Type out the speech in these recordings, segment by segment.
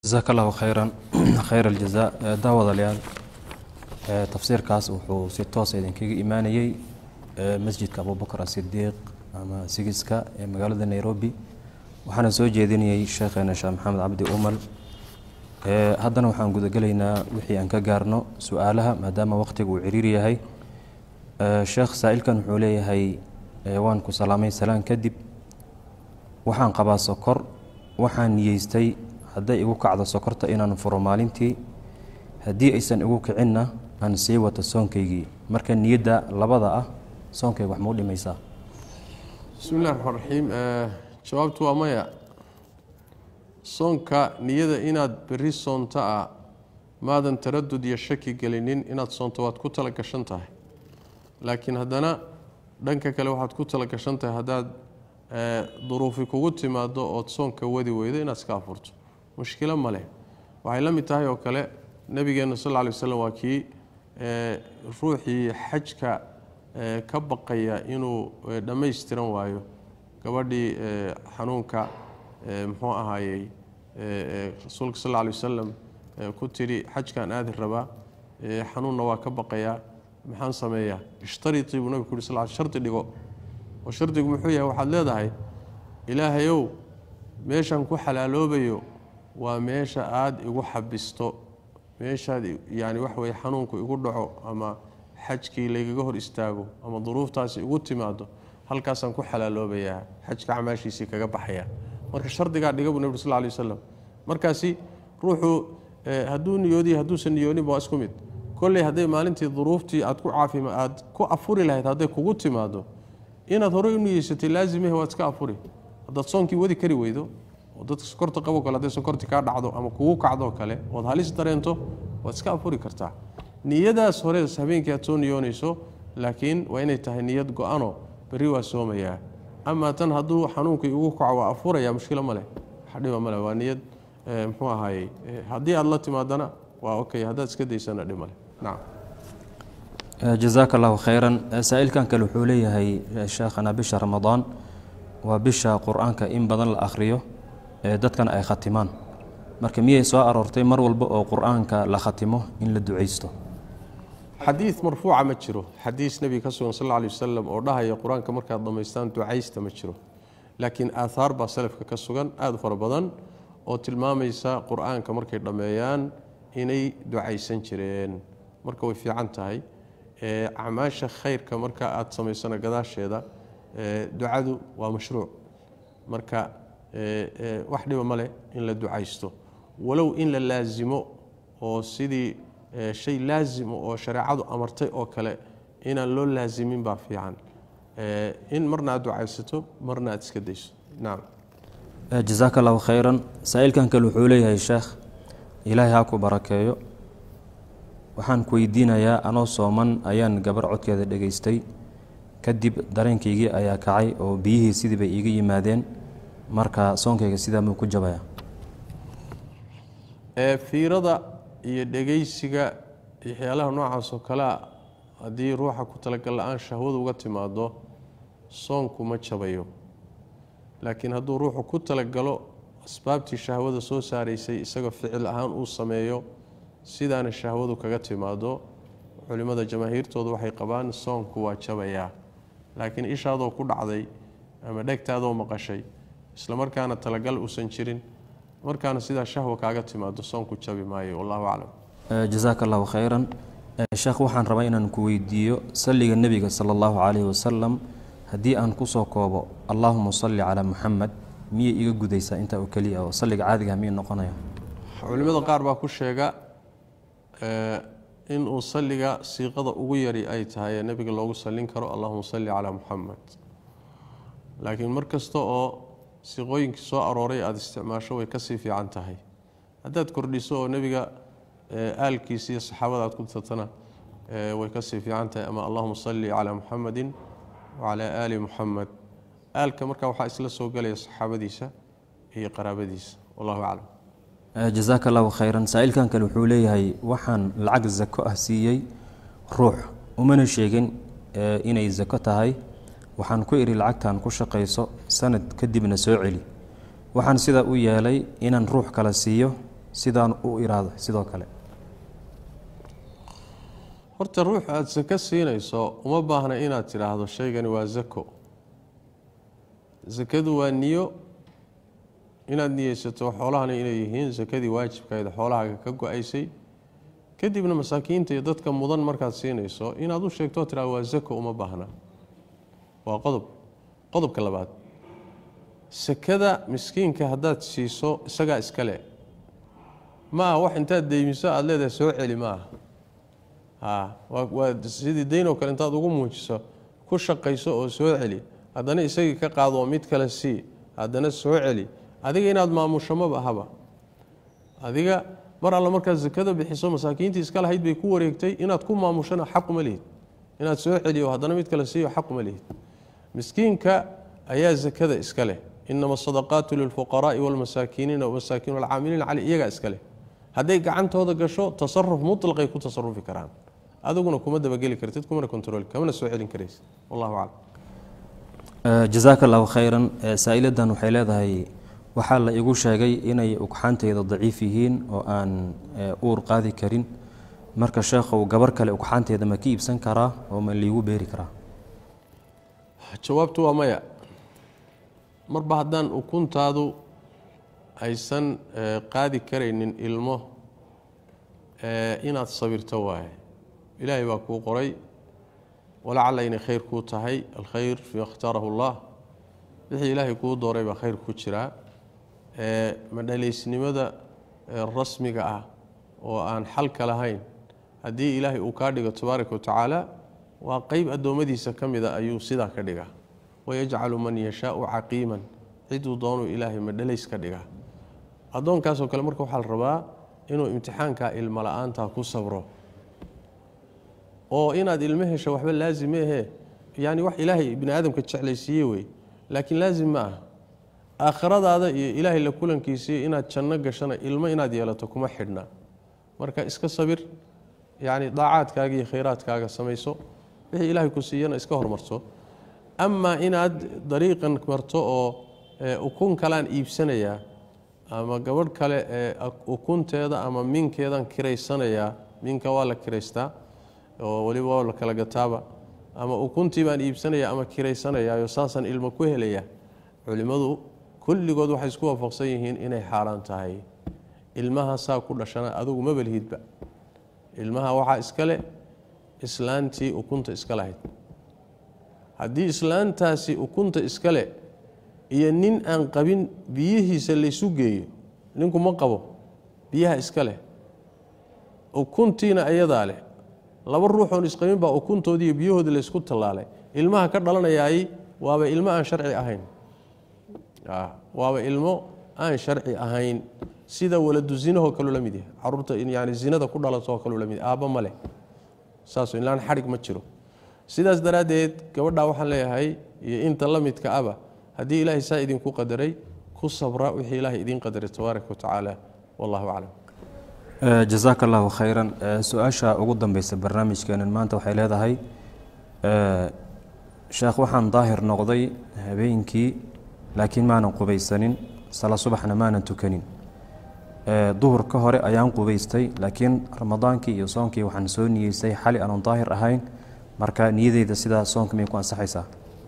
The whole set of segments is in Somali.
jasaaka allahu khayran khayr aljazaa daawadayaal tafsiirkaas wuxuu si toosa idinkaga imaanayey masjidka abubakar asidiiq ama sigiska ee magaalada nairobi waxaana soo jeedinayey sheekheena sheekh maxamed cabdi umal haddana waxaan gudagelaynaa wixii aan ka gaarno su-aalaha maadaama waqtiga uu ciriir yahay sheekh saa-ilkan wuxuu leeyahay waan ku salaamay salaan kadib waxaan qabaa sokor waxaan niyeystay hadday igu kacdo sokorta inaan furo maalintii haddii aysan igu kicinna aan sii wato soonkaygii marka niyadda labada ah soonkayga wax mau dhimaysaa bismi illahi raxmaan raxiim jawaabtu waa maya soonka niyada inaad berri soonto ah maadan taradud iyo shaki gelinin inaad soonto waad ku tala gashan tahay laakiin haddana dhanka kale waxaad ku tala gashan tahay haddaad duruufi kugu timaado ood soonka wadi weydo inaad iska afurto mushkilo ma leh waxay la mid tahay oo kale nabigeena sal lla lay waslam waa kii ruuxii xajka ka baqaya inuu dhammaystiran waayo gabadhii xanuunka muxuu ahaayey rasuulka sal lla lay wasalam ku tidhi xajkaan aadi rabaa xanuunna waa ka baqayaa maxaan sameeyaa ishtaritii buu nabig ku yuri sal shardi dhigo oo shardigu muxuu yahay waxaad leedahay ilaahayow meeshaan ku xalaaloobayo waa meesha aada igu xabisto meeshaad yani wax weye xanuunku igu dhaco ama xajkii laygaga hor istaago ama duruuftaasi igu timaado halkaasaan ku xalaaloobayaa xajka camaashiisii kaga baxaya marka shardigaa dhiga buu nabig sal lla lay wasalam markaasi ruuxuu hadduu niyoodiy hadduusan niyooninba waa isku mid kolley hadday maalintii duruuftii aad ku caafima aad ku afuri lahayd hadday kugu timaado inaad horey u niyeysatay laazimah waad iska afuri haddaad soonkii wadi kari weydo oo dadka sokorta qabo kale hadday sokorti kaa dhacdo ama kugu kacdoo kale ood halis dareento waad iska afuri kartaa niyadaas hore habeenkii aad soo niyoonayso laakiin waa inay tahay niyad go-ano berri waa soomayaa amaa tan hadduu xanuunkii ugu kaco waa afuraya mushkilo maleh dhiba male waa niyad muxuu ahaayey haddii aad la timaadana waa okay haddaad iska daysana dhimale nacam jazaaka allahu khayran saa-ilkan kale wuxuu leeyahay sheekhana bisha ramadaan waa bisha qur-aanka in badan la akhriyo ee dadkana ay khatimaan marka miyay soo aroortay mar walba oo qur-aanka la khatimo in la ducaysto xadiid marfuuca ma jiro xadiis nebiga ka sugan sal lla alay wasalam oo dhahaya qur-aanka markaad dhammaystaan ducaysta ma jiro laakiin aathaar baa salafka ka sugan aada u fara badan oo tilmaamaysa qur-aanka markay dhammeeyaan inay ducaysan jireen marka way fiican tahay acmaasha khayrka marka aada samaysana gadaasheeda ducadu waa mashruuc marka wax dhiba ma leh in la ducaysto walow in la laasimo oo sidii shay laasimo oo shareecadu amartay oo kale inaan loo laasimin baa fiican in marna aad ducaysato marna aad iska dayso nacam jazaaka allahu khayran saa-ilkan kale wuxuu leeyahay sheekh ilaahay ha ku barakeeyo waxaan ku weydiinayaa anoo sooman ayaan gabar codkeeda dhegaystay kadib dareenkaygii ayaa kacay oo biyihii sidii bay iiga yimaadeen marka soonkayga sidaa muu ku jabaya fiirada iyo dhegaysiga waxyaalaha noocaas oo kalea haddii ruuxa ku talagal la-aan shahwadu uga timaado soonku ma jabayo laakiin hadduu ruuxu ku talagalo asbaabtii shahwada soo saaraysay isagoo ficil ahaan uu sameeyo sidaana shahwadu kaga timaado culimmada jamaahiirtoodu waxay qabaan soonku waa jabayaa laakiin ishaadoo ku dhacday ama dhegtaadoo maqashay isla markaana talagal uusan jirin markaana sidaa shahwa kaaga timaado soonku jabi maayo wallahu aclam jazaaka allahu khayran sheekh waxaan rabaa inaan ku weydiiyo salliga nebiga sala allahu calayhi wasalam haddii aan kusoo koobo allaahuma salli calaa muxamed miyay iga gudaysaa intaa oo keliya oo salliga caadigaha miyay noqonaya culimmada qaar baa ku sheega inuu salliga siiqada ugu yari ay tahay ee nebiga loogu sallin karo allahuma salli calaa muxamed laakiin mar kasta oo siiqooyinkii soo arooray aada isticmaasho way kasii fiican tahay haddaad kordhiso oo nebiga aalkiisa iyo saxaabada aad ku tatana way kasii fiican tahay ama allahuma salli calaa muxamedin wacalaa aali muxamed aalka marka waxaa isla soo gelaya saxaabadiisa iyo qaraabadiisa wallahu aclam jazaaka allahu khayran saa-ilkan kale wuxuu leeyahay waxaan lacag zako ah siiyey ruux umana sheegin inay zako tahay waxaan ku idhi lacagtan ku shaqayso sanad kadibna soo celi waxaan sidaa u yeelay inaan ruux kale siiyo sidaan u iraado sidoo kale horta ruux aada sako siinayso uma baahna inaad tidhaahdo shaygani waa zako sakadu waa niyo inaad niyeysato xoolahani inay yihiin sakadii waajibkaeda xoolahaaga ka go-aysay kadibna masaakiinta iyo dadka mudan markaad siinayso inaad u sheegto oo tidhahdo waa zako uma baahna waa qodob qodobka labaad sakada miskiinka haddaad siiso isagaa iskale ma aha wax intaad deymiso aada leedahay soo celi ma aha a waa sidii dayn oo kale intaad ugu muujiso ku shaqayso oo soo celi haddana isagii ka qaado oo mid kale sii haddana soo celi adiga inaad maamusho maba ahaba adiga mar alla markaad sakada bixiso masaakiintii iska lahayd bay ku wareegtay inaad ku maamushona xaquma lihid inaad soo celiyo haddana mid kale siiyo xaquma lihid miskiinka ayaa sakada iska leh inama asadaqaatu lilfuqaraai walmasaakiiniina masaakiin walcaamiliina cali iyagaa iska leh hadday gacantooda gasho tasaruf mutlaqay ku tasarufi karaan adiguna kuma dabageli kartid kumana kontrooli kamana soo celin karaysid wallahu aclam jazaaka allahu khayran saa-iladan waxay leedahay waxaa la igu sheegay inay ugxaanteyda daciif yihiin oo aan uur qaadi karin marka sheekhow gabar kale ugxaanteeda ma ka iibsan karaa oo ma liigu beeri karaa jawaabtu waa maya marba haddaan ukuntaadu aysan qaadi karaynin ilmo inaad sabirto waaye ilaahay baa kuu qoray walacalla inay khayr kuu tahay alkhayr fii ikhtaarahu allah wixii ilaahay kuu dooray baa khayr ku jiraa madhalaysnimada rasmiga ah oo aan xalka lahayn haddii ilaahay uu kaa dhigo tabaaraka wa tacaala waa qeyb addoommadiisa ka mida ayuu sidaa ka dhigaa wayajcalu man yashaau caqiiman ciduu doonuu ilaahay madhalays ka dhigaa addoonkaasoo kale marka waxaa la rabaa inuu imtixaankaa ilmo la-aantaa ku sabro oo inaad ilmo hesho waxba laazim meehe yani wax ilaahay bini aadamka jeclaysiiye wey laakiin laazim ma ah aakhiradaada iyo ilaahay la kulankiisiiyo inaad janno gashana ilmo inaad yeelato kuma xidhna marka iska sabir yani daacaadkaaga iyo khayraadkaaga samayso wixii ilaahay ku siiyana iska hormarto amaa inaad dariiqan marto oo ukun kalean iibsanayaa ama gabadh kale ee ukunteeda ama minkeedan kiraysanayaa minka waa la kiraystaa oo weliba waa la kala gataaba ama ukuntii baan iibsanaya ama kiraysanayaayo saasaan ilmo ku helaya culimmadu kulligood waxay isku waafaqsan yihiin inay xaaraan tahay ilmaha saa ku dhashana adugu ma balhidba ilmaha waxaa iska leh islaantii ukunta iska lahayd haddii islaantaasi ukunta iska leh iyo nin aan qabin biyihiisa laysu geeyo ninku ma qabo biyaha iska leh ukuntiina ayadaa leh laba ruuxoon isqabin baa ukuntoodii iyo biyahoodii laysku tallaalay ilmaha ka dhalanayaay waaba ilmo aan sharci ahayn waaba ilmo aan sharci ahayn sida waladu zinahoo kaleu la mid yahay caruurta yani zinada ku dhalatoo kaleu la mid yahay aabba ma leh saas ilaan xadhig ma jiro sidaas daraaddeed gabadhaa waxaan leeyahay iyo inta la midka aba haddii ilaahay saa idinku qadaray ku sabra wixii ilaahay idiin qadaray tabaaraka wa tacaala wallahu aclam jazaaka allahu khayran su-aasha ugu dambeysa barnaamijkeenan maanta waxay leedahay sheekh waxaan daahir noqday habeenkii laakiin maanan qubaysanin sala subaxna maanan tukanin duhur ka hore ayaan qubaystay laakiin ramadaankii iyo soonkii waxaan soo niyeystay xali aanan daahir ahayn marka niyadeyda sidaa soonka miyay ku ansaxaysaa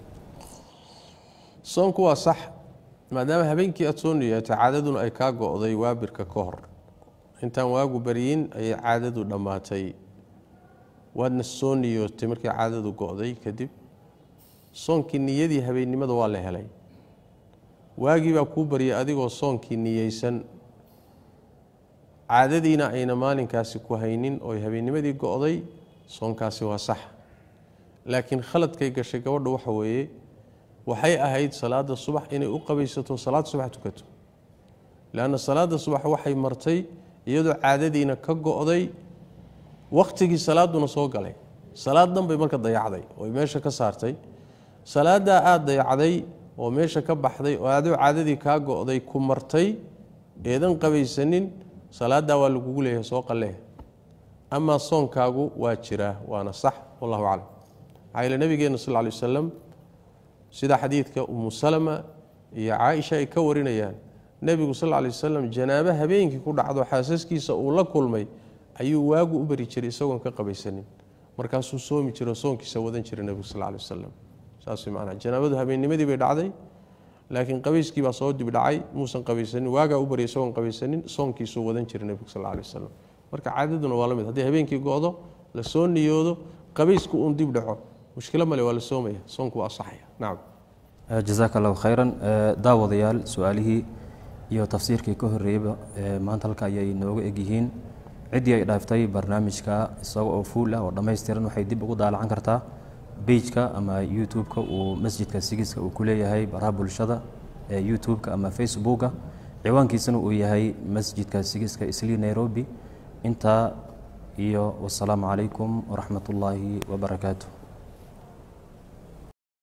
soonku waa sax maadaama habeenkii aada soo niyeetay caadaduna ay kaa go-day waabirka ka hor intaan waagu baryin ayay caadadu dhammaatay waadna soo niyootay markii caadadu go-day kadib soonkii niyadii habeennimada waa la helay waagii baa kuu baryay adigoo soonkii niyeysan caadadiina ayna maalinkaasi ku haynin ooy habeennimadii go-day soonkaasi waa sax laakiin khaladkay gashay gabadha waxa weeye waxay ahayd salaada subax inay u qabaysato salaad subax tukato leanna salaada subax waxay martay iyadoo caadadiina ka go-day wakhtigii salaaduna soo galay salaad dhan bay marka dayacday oy meesha ka saartay salaadaa aada dayacday oo meesha ka baxday oo adoo caadadii kaa go-day ku martay eedan qabaysanin salaadaa waa lagugu leeyahay soo qalee amaa soonkaagu waa jiraa waana sax wallahu aclam maxaa yeele nabigeena sal ly wasalam sida xadiidka umu salama iyo caaisha ay ka warinayaan nebigu sal lla lay wasalam janaabo habeenkii ku dhacdo xaasaskiisa uu la kulmay ayuu waagu u bari jiray isagoon ka qabaysanin markaasuu soomi jiro soonkiisa wadan jiray nebigu sal lla lay wasalam saas macnaa janaabadu habeennimadii bay dhacday laakiin qabayskii baa soo dib dhacay muusan qabaysanin waagaa u baryay isagoon qabaysanin soonkiisuu wadan jiray nebigu sal lla lay wasalam marka caadaduna waa la mid haddii habeenkii go-do la soo niyoodo qabaysku uun dib dhaco mushkilo male waa la soomaya soonku waa asaxaya nacam jazaaka allahu khayran daawadayaal su-aalihii iyo tafsiirkii ka horreeyeyba maanta halka ayay nooga egyihiin ciddii ay dhaaftay barnaamijka isaga oo fuul ah oo dhammaystiran waxay dib ugu daalacan kartaa beijka ama youtube-ka uu masjidka sigiska uu ku leeyahay baraha bulshada ee youtube-ka ama facebooka ciwaankiisana uu yahay masjidka sigiska islii nairobi intaa iyo wasalaamu calaykum waraxmat ullaahi wabarakaatu